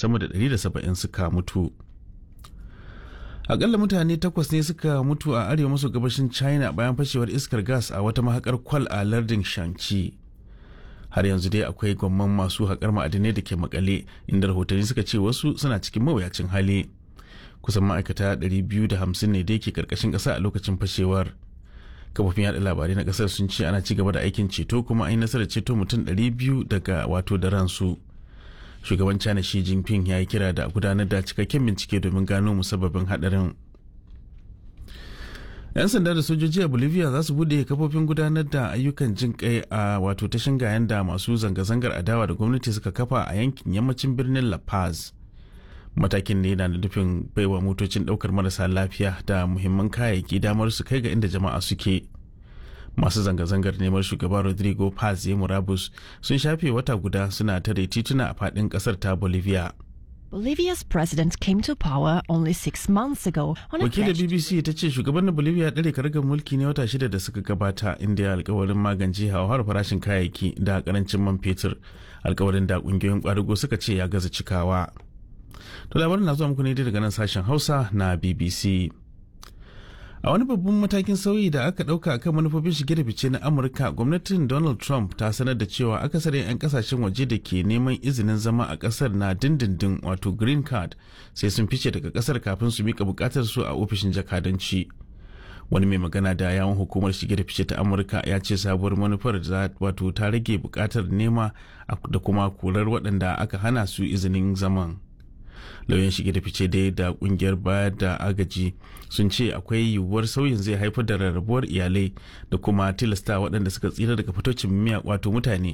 sama da 170 suka mutu akalla mutane takwas ne suka mutu a arewa maso gabashin china bayan fashewar iskar gas a wata mahakar kwal a lardin shanxi har yanzu dai akwai gwamman masu haƙar ma'adinai da ke makale inda rahotanni suka ce wasu suna cikin mawuyacin hali kusan ma'aikata 250 ne da ke karkashin ƙasa a lokacin fashewar kafofin yada labarai na ƙasar sun ce ana ci gaba da aikin ceto kuma an yi nasarar ceto mutum 200 daga wato da ransu shugaban china shi jinping ya yi kira da gudanar da cikakken bincike domin gano musabbabin hadarin 'yan sanda da sojoji a bolivia za su bude kafofin gudanar da ayyukan jin kai a wato ta shingayen da masu zanga-zangar adawa da gwamnati suka kafa a yankin yammacin birnin la paz matakin ne na nufin baiwa motocin daukar marasa lafiya da muhimman kayayyaki damar su kai ga inda jama'a suke masu zanga-zangar neman shugaba rodrigo paz ya murabus sun shafe wata guda suna tare tituna a fadin kasar ta bolivia Bolivia's president came to power only six months ago on a wakilin pledge bbc ta ce shugaban na bolivia ɗare karagar mulki ne wata shida da suka gabata inda ya alkawarin magance hauhawar farashin kayayyaki da karancin man fetur alkawarin da kungiyoyin kwadugo suka ce ya gaza cikawa to labarin na zuwa muku ne daga nan sashen hausa na bbc a wani babban matakin sauyi da aka dauka kan manufofin shige da fice na amurka gwamnatin donald trump ta sanar da cewa akasarin 'yan kasashen waje da ke neman izinin zama a kasar na dindindin wato green card sai sun fice daga kasar kafin su mika bukatar su a ofishin jakadanci wani mai magana da yawon hukumar shige da fice ta amurka ya ce sabuwar manufar za wato ta rage bukatar nema da kuma korar waɗanda aka hana su izinin zaman lauyan shige da fice dai da kungiyar bayar da agaji sun ce akwai yiwuwar sauyin zai haifar da rarrabuwar iyalai da kuma tilasta waɗanda suka tsira daga fitocin miya wato mutane